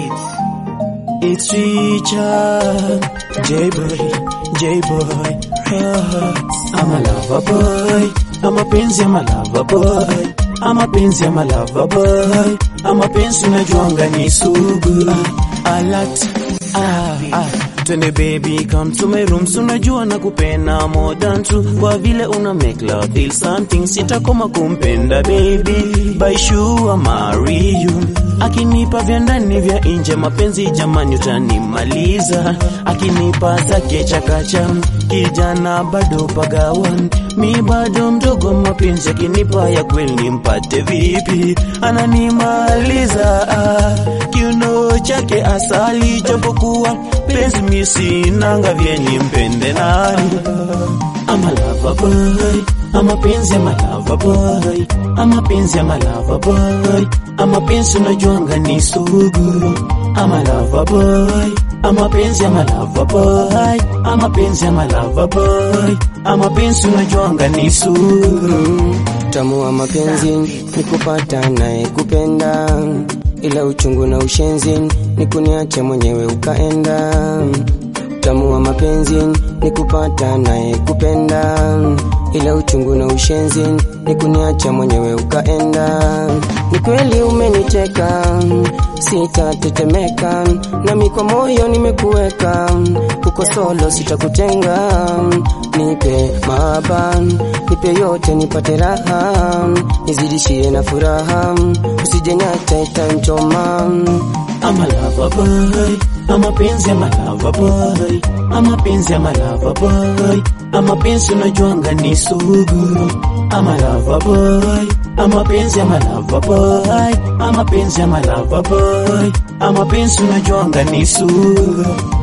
beats. It's Richard, J-boy, J-boy. Ah, I'm a lover boy, I'm a penzi, I'm a lover boy. I'm a penzi, I'm a lover boy. I'm a penzi, unajuanga ni sugu. Ah, a lot, ah, ah. Twende baby come to my room, unajua na kupenda more than two. Kwa vile una make love feel something, sitakoma kumpenda baby. By sure marry you. Akinipa vya ndani vya nje, mapenzi jamani, utanimaliza. Akinipa zake chakacha, kijana bado pagawan, mi bado mdogo, mapenzi akinipa ya kweli nimpate vipi? Ananimaliza ah, kiuno chake asali, japokuwa penzi mi sinanga vyenye mpende nani. I'm a lover boy, I'm a penzi, I'm a lover boy, I'm a penzi, I'm a lover boy, I'm a penzi unajuanga ni sugu. I'm a lover boy, I'm a penzi, I'm a lover boy, I'm a penzi, I'm a lover boy, I'm a penzi unajuanga ni sugu. Utamu wa mapenzi ni kupata naye kupenda, ila uchungu na ushenzi ni kuniacha mwenyewe ukaenda. Utamu wa mapenzi ni kupata naye kupenda, ila uchungu na ushenzi ni kuniacha mwenyewe ukaenda. Ni kweli umeniteka, sitatetemeka, nami kwa moyo nimekuweka, uko solo sitakutenga. Nipe mahaba, nipe yote, nipate raha, nizidishie na furaha, usije niacha itanchoma. I'm a lover boy, I'm a penzi, I'm a lover boy, I'm a penzi, I'm a lover boy, I'm a penzi unajuanga ni sugu. I'm a lover boy, I'm a penzi, I'm a lover boy, I'm a penzi, I'm a lover boy, I'm a penzi unajuanga ni sugu.